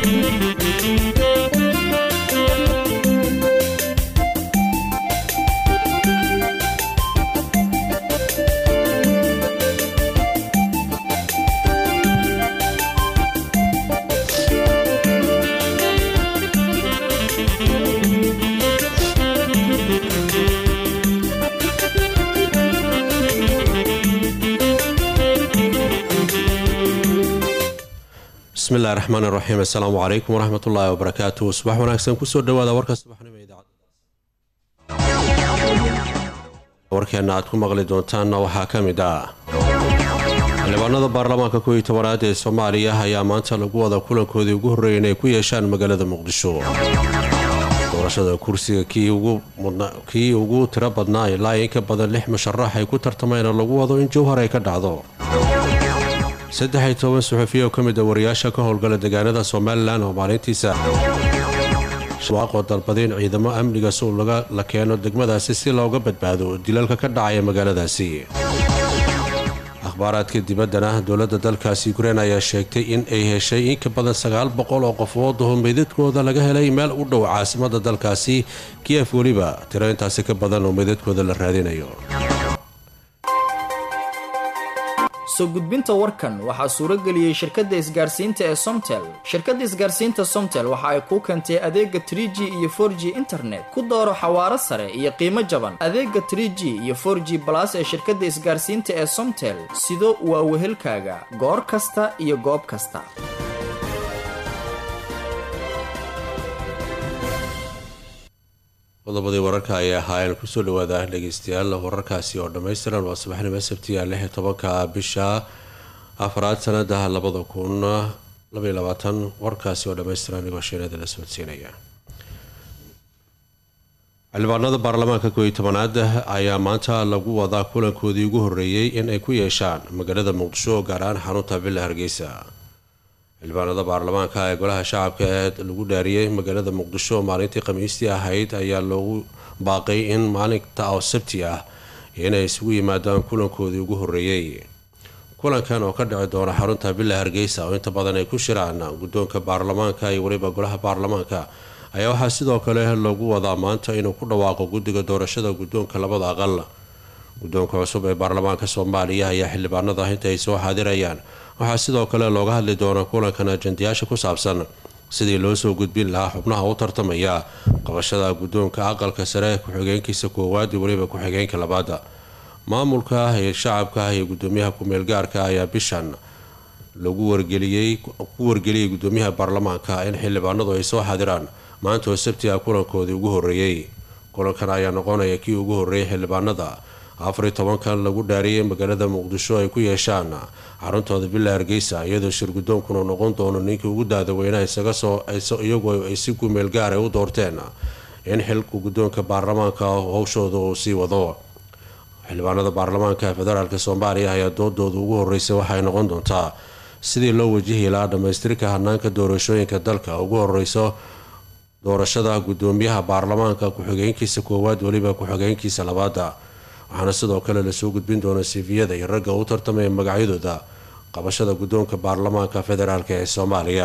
bismillahi raxmaan iraxiim assalaamu calaykum waraxmat ullaahi wabarakaatu subax wanaagsan kusoo dhawaada warka subaxnimo idaacadwarkeenna aad ku maqli doontaanna waxaa ka mid ah xildhibaanada baarlamaanka kow iyo tobanaad ee soomaaliya ayaa maanta lagu wada kulankoodii ugu horreeyay inay ku yeeshaan magaalada muqdisho doorashada kursiga kii ugu tiro badnaa ilaa in ka badan lix musharax ay ku tartamayna lagu wado in jowhar ay ka dhacdo saddex iyo toban suxufiya oo ka mid a wariyaasha ka howlgala deegaanada somalilan oo maalintiisa waaqoo dalbaday in ciidamo amniga suu la keeno degmadaasi si looga badbaado dilalka ka dhacaya magaaladaasi akhbaaraadka dibaddana dowladda dalkaasi ukrein ayaa sheegtay in ay heshay in ka badan sagaal boqol oo qofood oo meydadkooda laga helay meel u dhow caasimada dalkaasi kiyef weliba tiro intaasi ka badan oo meydadkooda la raadinayo soo gudbinta warkan waxaa suurageliyey shirkadda isgaarsiinta ee somtel shirkadda isgaarsiinta somtel waxa ay kuu keentay adeega tr g iyo for g internet ku dooro xawaaro sare iyo qiimo jaban adeega tr g iyo for g balas ee shirkadda isgaarsiinta ee somtel sido waa wehelkaaga goor kasta iyo goob kasta qodobadii wararka ayay ahaayeen kusoo dhawaada dhegeystayaal wararkaasi oo dhammaystiran waa subaxnimo sabtiga lix iyo tobanka bisha afraad sanada labada kun labaiy labaatan warkaasi oo dhammaystiran anigoo sheenada la socodsiinaya xildhibaanada baarlamaanka koo iyo tobanaad ayaa maanta lagu wadaa kulankoodii ugu horreeyey in ay ku yeeshaan magaalada muqdisho gaar ahaan xarunta villa hargeysa xildhibaanada baarlamaanka ee golaha shacabka ee lagu dhaariyey magaalada muqdisho maalintii khamiistii ahayd ayaa loogu baaqay in maalinta oo sabti ah inay isugu yimaadaan kulankoodii ugu horreeyey kulankan oo ka dhici doona xarunta villa hargeysa oo inta badan ay ku shiraan guddoonka baarlamaanka iyo weliba golaha baarlamaanka ayaa waxaa sidoo kale lagu wadaa maanta inuu ku dhawaaqo guddiga doorashada guddoonka labada aqal guddoonka cusub ee baarlamaanka soomaaliya ayaa xildhibaanada inta ay soo xaadirayaan waxaa sidoo kale looga hadli doona kulankan ajandayaasha ku saabsan sidii loo soo gudbin lahaa xubnaha u tartamaya qabashada guddoonka aqalka sare ku-xigeenkiisa koowaad iyo weliba ku-xigeenka labaad maamulka ee shacabka iyo gudoomiyaha ku-meelgaarka ayaa bishan lagu wargeliyey ku wargeliyay gudoomiyaha baarlamaanka in xildhibaanadu ay soo xaadiraan maanta oo sabtiga kulankoodii ugu horreeyey kulankan ayaa noqonaya kii ugu horreeyay xildhibaanada afar iyo tobankan lagu dhaariyay magaalada muqdisho ay ku yeeshaan xaruntooda villa hargeysa iyadoo shir guddoonkuna noqon doono ninkii ugu daadaweynaha isaga soo iyagu ay si kumeel gaar ay u doorteen in xilka guddoonka baarlamaanka howshooda uu sii wado xildhibaanada baarlamaanka federaalk soomaaliya ayaa doodooda ugu horreysay waxay noqon doontaa sidii loo wajihi lahaa dhammaystirka hanaanka doorashooyinka dalka ugu horeyso doorashada gudoomiyaha baarlamaanka ku-xigeenkiisa koowaad weliba ku-xigeenkiisa labaada waxaana sidoo kale lasoo gudbin doona sifiyada iyo ragga u tartamaya magacyadooda qabashada guddoonka baarlamaanka federaalk ee soomaaliya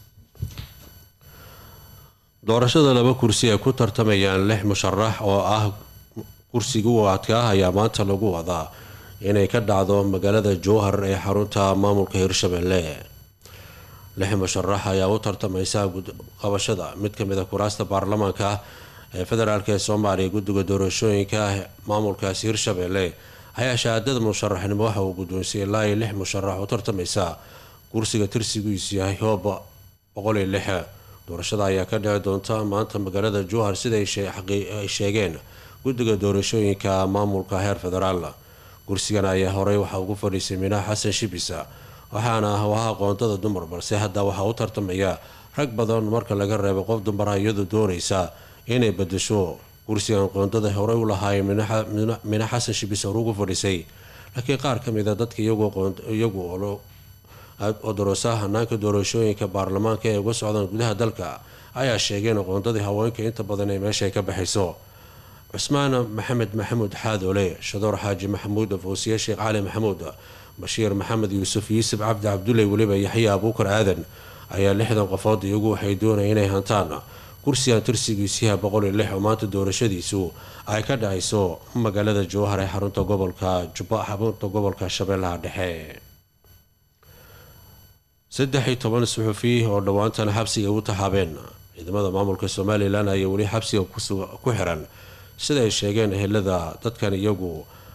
doorashada laba kursi ay ku tartamayaan lix musharax oo ah kursiga u adkaa ayaa maanta lagu wadaa inay ka dhacdo magaalada jowhar ee xarunta maamulka hirshabelle lix musharax ayaa u tartamaysa qabashada mid kamid a kuraasta baarlamaanka ee federaalk ee soomaaliya guddiga doorashooyinka maamulkaasi hirshabelle ayaa shahaadada musharaxnimo waxa uu guddoonsiyay ilaa iyo lix musharax oo tartamaysa kursiga tirsigiisu yahay hoob boqol iyo lix doorashada ayaa ka dhici doonta maanta magaalada jowhar sida ay sheegeen guddiga doorashooyinka maamulka heer federaal kursigan ayaa horey waxaa ugu fadhiisay minaha xasan shibisa waxaana ah waha qoondada dumar balse hadda waxaa u tartamaya rag badan marka laga reebo qof dumara iyadoo doonaysa inay badasho kursigan qoondada horey u lahaayeen mina xasan shibis hore ugu fadhisay laakiin qaar ka mid a dadka iyagu oo daroosaha hanaanka doorashooyinka baarlamaanka ee uga socdaan gudaha dalka ayaa sheegeen qoondadii haweenka inta badan ee meesha ka baxayso cusmaan maxamed maxamuud xaadoole shadoor xaaji maxamuud foosiye sheekh cali maxamuud bashiir maxamed yuusuf yuusuf cabdi cabdulle weliba yaxya abuukar aadan ayaa lixdan qofood iyagu waxay doonaya inay hantaan kursigan tirsigiisiha boqol iyo lix oo maanta doorashadiisu ay ka dhacayso magaalada jowhar ee xarunta gobolka jubba xarunta gobolka shabeellaha dhexe saddex iyo toban suxufi oo dhowaantan xabsiga u taxaabeen ciidamada maamulka somalilan ayaa weli xabsiga ku xiran sida ay sheegeen ehelada dadkan iyagu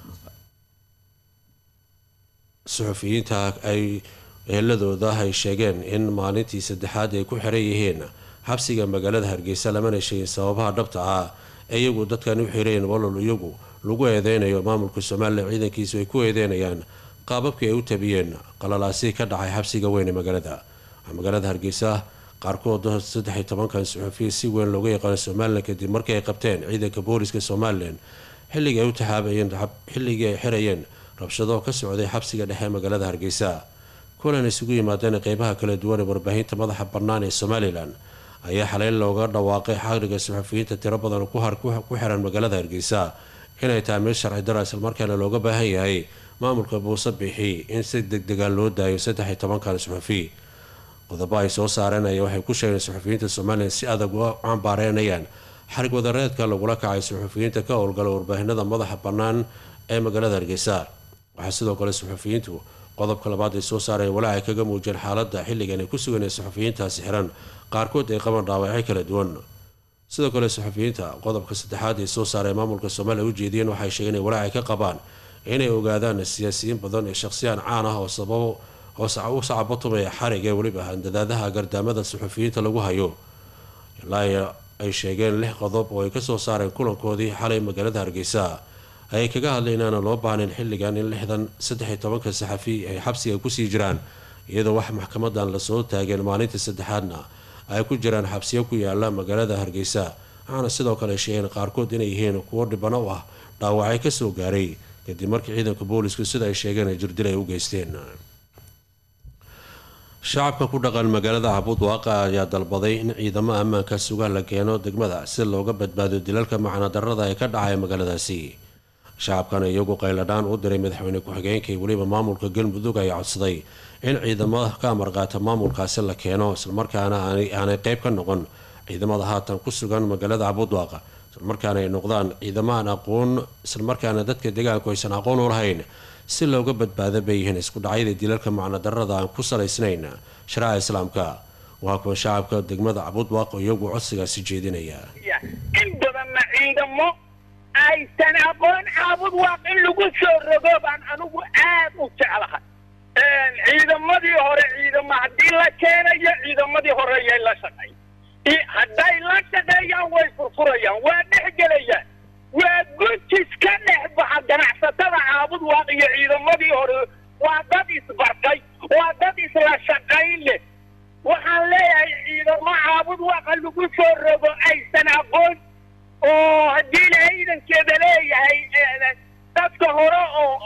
suxufiyiinta ay eheladooda ay sheegeen in maalintii saddexaad ay ku xiran yihiin xabsiga magaalada hargeysa lamana sheegin sababaha dhabta ah ee iyagu dadkan u xireen walol iyagu lagu eedeynayo maamulka somalilan ciidankiisu ay ku eedeynayaan qaababkii ay u tabiyeen qalalaasi ka dhacay xabsiga weyn ee magaalada magaalada hargeysa qaarkood saddex iyo tobankan suxufiya si weyn looga yaqaano somalilan kadib markii ay qabteen ciidanka booliska somalilan xilligii ay u taxaabayeen xilligii ay xirayeen rabshado ka socday xabsiga dhexe magaalada hargeysa kulan isugu yimaadeen qeybaha kala duwan ee warbaahinta madaxa bannaan ee somalilan ayaa xalay looga dhawaaqay xaqriga suxufiyiinta tiro badan ku xiran magaalada hargeysa inay tahay mid sharci dara islamarkaana looga baahan yahay maamulka buuse bixi in si degdegan loo daayo saddex iyo tobankan suxufi qodobo ay soo saareen ayaa waxay ku sheegeen suxufiyiinta somalilan si adag u cambaareynayaan xarig wadareedka lagula kacay suxufiyiinta ka howlgala warbaahinada madaxa bannaan ee magaalada hargeysa waxaa sidoo kale suxufiyiintu qodobka labaad ay soo saareen walaac ay kaga muujiyeen xaaladda xilligan ay ku sugan ee suxufiyiintaasi xiran qaarkood ay qaban dhaawacyo kala duwan sidoo kale suxufiyiinta qodobka saddexaad ay soo saareen maamulka somaliya u jeediyeen waxay sheegeen in walaac ay ka qabaan inay ogaadaan siyaasiyiin badan ee shaqsiyaan caan ah oo sababo oo u sacabatumaya xarig ee weliba handadaadaha gardaamada suxufiyiinta lagu hayo ilaa ay sheegeen lix qodob oo ay kasoo saareen kulankoodii xalay magaalada hargeysa ayay kaga hadlay inaana loo baahnayn xilligan in lixdan saddex iyo tobanka saxafi ay xabsiga kusii jiraan iyadoo wax maxkamadan lasoo taageen maalintii saddexaadna ay ku jiraan xabsiyo ku yaala magaalada hargeysa waxaana sidoo kale sheegeen qaarkood inay yihiin kuwo dhibano u ah dhaawacay kasoo gaaray kadib markii ciidanka boolisku sida ay sheegeen ay jirdil ay u geysteen shacabka ku dhaqan magaalada cabud waaqa ayaa dalbaday in ciidamo ammaanka suga la keeno degmada si looga badbaado dilalka macnadarada ee ka dhacaya magaaladaasi shacabkana iyagu qayladhaan u diray madaxweyne ku-xigeenka iyo weliba maamulka galmudug ayaa codsaday in ciidamo ka amarqaata maamulkaasi la keeno islamarkaana aanay qeyb ka noqon ciidamada haatan ku sugan magaalada cabudwaaqa islamarkaana ay noqdaan ciidamaan aqoon islamarkaana dadka deegaanku aysan aqoon u lahayn si looga badbaado bay yihiin isku dhacyada dilalka macnadarada aan ku salaysnayn shariica islaamka waa kuwa shacabka degmada cabudwaaq iyagu codsigaasi jeedinaya in badanna ciidamo aysan aqoon caabud waaq in lagu soo rogo baan anigu aad u jeclahay ciidamadii hore ciidamo haddii la keenayo ciidamadii hore yay la shaqeyn hadday la shaqeeyaan way furfurayaan waa dhex gelayaan waa gujis ka dhex baxa ganacsatada caabud waaq iyo ciidamadii hore waa dad isbartay waa dad isla shaqayn leh waxaan leeyahay ciidamo caabud waaqa lagu soo rogo aysan aqoon oo haddii la ciidankeeda leeyahay dadka hore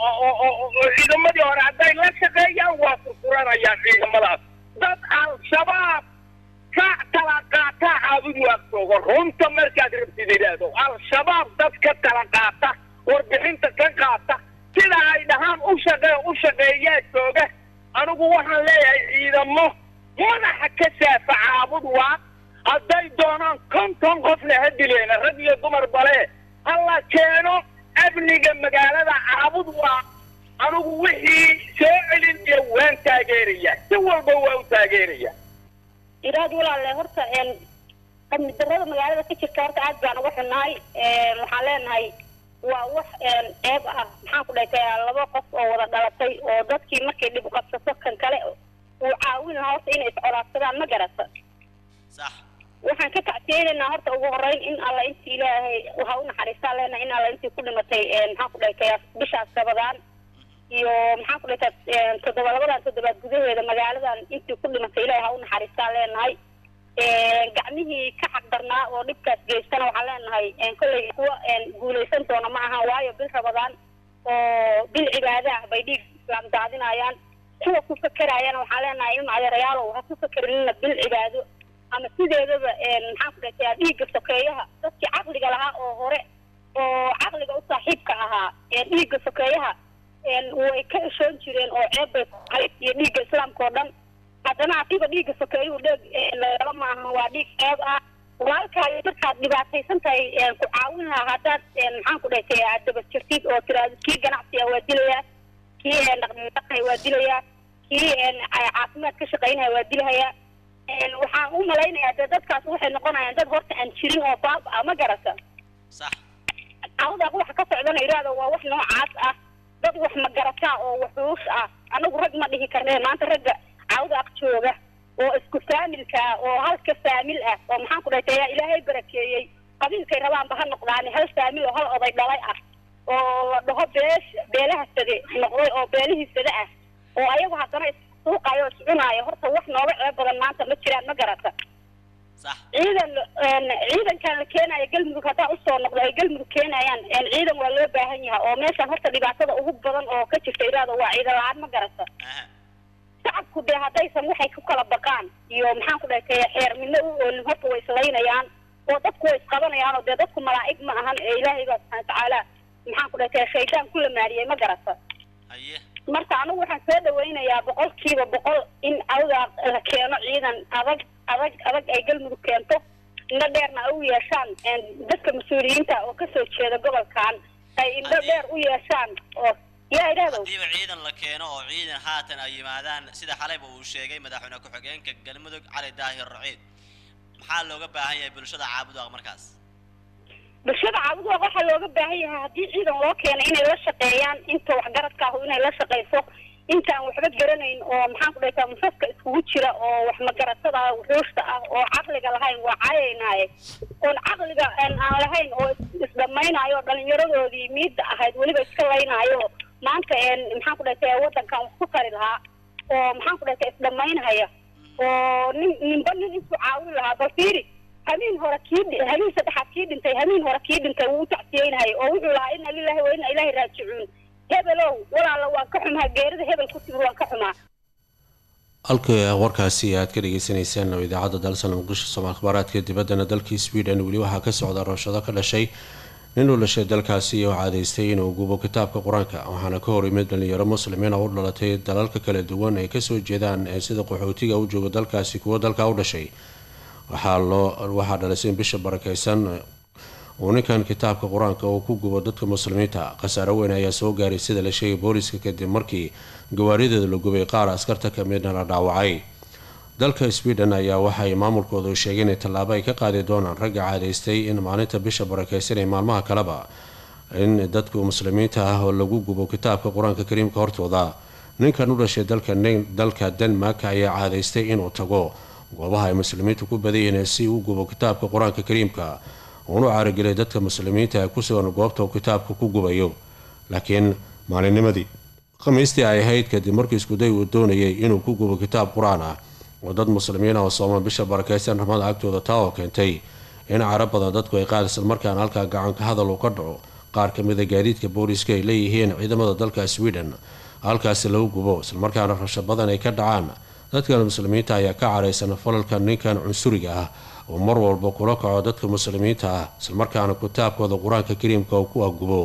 oo ciidamadii hore hadday la shaqeeyaan waa furfuranayaan ciidamadaas dad al-shabaab ka tala qaata caabud waaqtooga runta markaad rabtid idhaahdo al-shabaab dad ka tala qaata warbixinta ka qaata sida ay dhahaan u shaqee u shaqeeyaa jooga anigu waxaan leeyahay ciidamo madaxa ka saafa caabud waaq hadday doonaan konton qofna ha dileena rag iyo dumar bale hala keeno amniga magaalada caabud waa anigu wixii soo celin iyo waan taageeraya si walba waa u taageeraya iraad walaalle horta amni darada magaalada ka jirta horta aad baan uga xunnahay waxaan leenahay waa wax ceeb ah maxaan ku dhahay laba qof oo wada dhalatay oo dadkii markay dhib qabsato kan kale uu caawin lahaa horta inay iscolaadsadaan ma garata sax waxaan ka tacsiyeynaynaa horta ugu horeyn in alla intii ilaahay waxa u naxariistaa leenahay in alla intii ku dhimatay maxaan ku dhahay bishaas sabadaan iyo maxaan ku dhahay toddoba labadan toddobaad gudaheeda magaaladan intii ku dhimatay ilaahay ha u naxariistaa leenahay gacmihii ka xaqdarnaa oo dhibkaas geystana waxaan leenahay kolley kuwa guulaysan doona ma aha waayo bil rabadaan oo bil cibaadaah bay dhiig islaam daadinayaan kuwa ku fakeraayana waxaan leenahay in adeerayaalow ha ku fakerinina bil cibaado ama sideedaba maxaan ku dhahay dhiigga sokeeyaha dadkii caqliga lahaa oo hore oo caqliga u saaxiibka ahaa dhiigga sokeeyaha way ka eshoon jireen oo ceeb bay ku tahay iyo dhiigga islaamka oo dhan haddana hadiiba dhiigga sokeeyuu dheeg lagala maaha waa dhiig qeyb ah walaalkaaga markaad dhibaataysan tahay ku caawin lahaa haddaad maxaan ku dhahay aad daba jirtid oo tiraado kii ganacsiga waa dilayaa kii dhaqdhaqaaqaya waa dilayaa kii caafimaad ka shaqaynaya waa dilahayaa waxaan u malaynayaa dee dadkaas waxay noqonayaan dad horta aan jirin oo baaba ah ma garata sax cawdaaq waxa ka socdana iraado waa wax noocaas ah dad wax magarataa oo waxuus ah anagu rag ma dhihi karne maanta ragga cawdaaq jooga oo isku faamilka ah oo halka faamil ah oo maxaan ku dhahay yaa ilaahay barakeeyey qabiilkay rabaanba ha noqdaani hal faamil oo hal oday dhalay ah oo la dhaho beesh beelaha sade noqday oo beelihii sade ah oo ayagu haddana issuuqayo o iscunaayo horta wax nooga ceeb badan maanta ma jiraan ma garata sax ciidan ciidankan la keenayo galmudug haddaa usoo noqdo ay galmudug keenayaan ciidan waa loo baahan yahay oo meeshan horta dhibaatada ugu badan oo ka jirta iraado waa ciidan la-aan ma garata aha shacabku dee haddaysan waxay ku kala baqaan iyo maxaan ku dhahay xeer midna u oolin horta way islaynayaan oo dadku way isqabanayaan oo dee dadku malaa'ig ma ahan ee ilaahay baa subxana watacaala maxaan ku dhahay shaydaan ku lamaariyey ma garata haye marka anigu waxaan soo dhawaynayaa boqolkiiba boqol in awdaa la keeno ciidan adag adag adag ay galmudug keento indho dheerna ay u yeeshaan dadka mas-uuliyiinta oo kasoo jeeda gobolkan ay indho dheer u yeeshaan oo yaa idhahdow haddiiba ciidan la keeno oo ciidan haatan ay yimaadaan sida xalayba uu sheegay madaxweyne ku-xigeenka galmudug cali daahir raciid maxaa looga baahan yahay bulshada caabudaaq markaas bulshada caabuduaq waxaa looga baahan yahay haddii ciidan loo keeno inay la shaqeeyaan inta waxgaradka ahu inay la shaqeyso intaan waxba garanayn oo maxaan ku dhahtaa musaska iskugu jira oo wax magaratada wuxuushta ah oo caqliga lahayn waa cayaynaaye oon caqliga aan lahayn oo isdhamaynaayo dhalinyaradoodii miidda ahayd weliba iska laynaayo maanta maxaan ku dhahtaa wadankan wax ku tari lahaa oo maxaan ku dhahtaa isdhamaynhaya oo nin ninba nin intuu caawin lahaa bal fiiri habeen hore kii habeen saddexaad kii dhintay habeen hore kii dhintay wuu u tacsiyeynhaya oo wuxuu lahaa ina lilahi wa ina ilaahi raajicuun hebelow walaala waan ka xumaa geerida hebel ku timid waan ka xumaa halka warkaasi aad ka dhageysaneyseen oo idaacadda dalsan muqdisho somaal akhbaaraadka dibaddana dalkii sweden weli waxaa ka socda roshado ka dhashay nin uu dhashay dalkaasi oo caadeystay inuu gubo kitaabka qur-aanka waxaana ka hor yimid dhalinyaro muslimiin oo u dhalatay dalalka kala duwan ay kasoo jeedaan ee sida qaxootiga u jooga dalkaasi kuwo dalka u dhashay waxaa loo waxaa dhalisay in bisha barakeysan uu ninkan kitaabka qur-aanka uu ku gubo dadka muslimiinta khasaaro weyn ayaa soo gaaray sida la sheegay booliska kadib markii gawaarideeda la gubay qaar askarta ka midna la dhaawacay dalka sweden ayaa waxay maamulkoodu sheegeen in tallaabo ay ka qaadi doonaan ragga caadaystay in maalinta bisha barakeysan ee maalmaha kaleba in dadku muslimiinta ah oo lagu gubo kitaabka qur-aanka kariimka hortooda ninkan u dhashay dalka denmark ayaa caadaystay inuu tago goobaha ay muslimiintu ku badanyihiin si uu gubo kitaabka qur-aanka kariimka uunu caaragelay dadka muslimiinta ee ku sugan goobta uu kitaabka ku gubayo laakiin maalinnimadii khamiistii ay ahayd kadib markii iskuday uu doonayay inuu ku gubo kitaab qur-aan ah oo dad muslimiin ah oo sooman bisha barakeysan ramada agtooda taa oo keentay in carab badan dadku ay qaad islamarkaana halkaa gacanka hadal uu ka dhaco qaar ka mida gaadiidka booliska ay leeyihiin ciidamada dalka sweden halkaasi lagu gubo islamarkaana rasho badan ay ka dhacaan dadkan muslimiinta ayaa ka caraysan falalka ninkan cunsuriga ah oo mar walba kula kaco dadka muslimiinta ah islamarkaana kitaabkooda qur-aanka kariimka uu ku agubo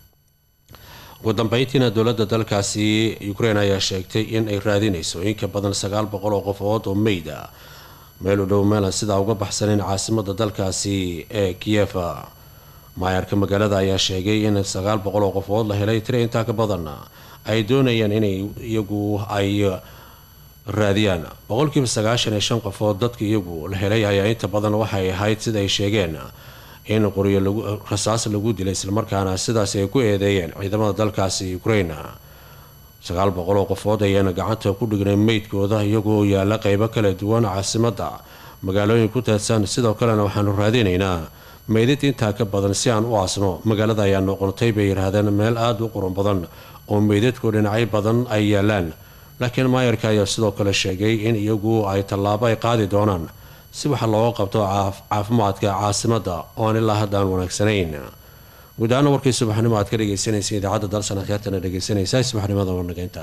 ugu dambeyntiina dowladda dalkaasi ukraine ayaa sheegtay in ay raadinayso in ka badan sagaal boqol oo qofood oo meyd ah meel u dhow meelan sidaa uga baxsanin caasimada dalkaasi ee kiyefa maayarka magaalada ayaa sheegay in sagaal boqol oo qofood la helay tira intaa ka badan ay doonayaan inay iyagu ay raadiyaan boqolkiiba sagaashan iyo shan qofood dadka iyagu la helay ayaa inta badan waxay ahayd sida ay sheegeen in qoryo rasaas lagu dilay islamarkaana sidaas ay ku eedeeyeen ciidamada dalkaasi ukraine sagaal boqol oo qofood ayaana gacanta ku dhignay meydkooda iyagoo yaala qeybo kala duwan caasimada magaalooyin ku teedsan sidoo kalena waxaanu raadinaynaa meydid intaa ka badan si aan u aasno magaalada ayaa noqotay bay yidhaahdeen meel aada u qurun badan oo meydadku dhinacyo badan ay yaalaan laakiin maayarka ayaa sidoo kale sheegay in iyagu ay tallaabo ay qaadi doonaan si waxa looga qabto caafimaadka caasimada oo aan ilaa hadda aan wanaagsanayn guud ahaana warkii subaxnimo aad ka dhegeysanaysa idaacadda dalsan akhyaartana dhegeysanaysa subaxnimada warnageynta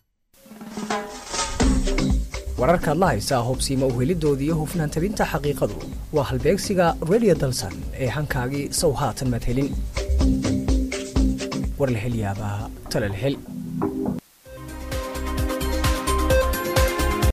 wararkaad la haysaa hubsiima uhelidooda iyo hufnaan tabinta xaqiiqadu waa halbeegsiga redio dalsan ee hankaagii sow haatan maad helin war la hel yaabaa tala la hel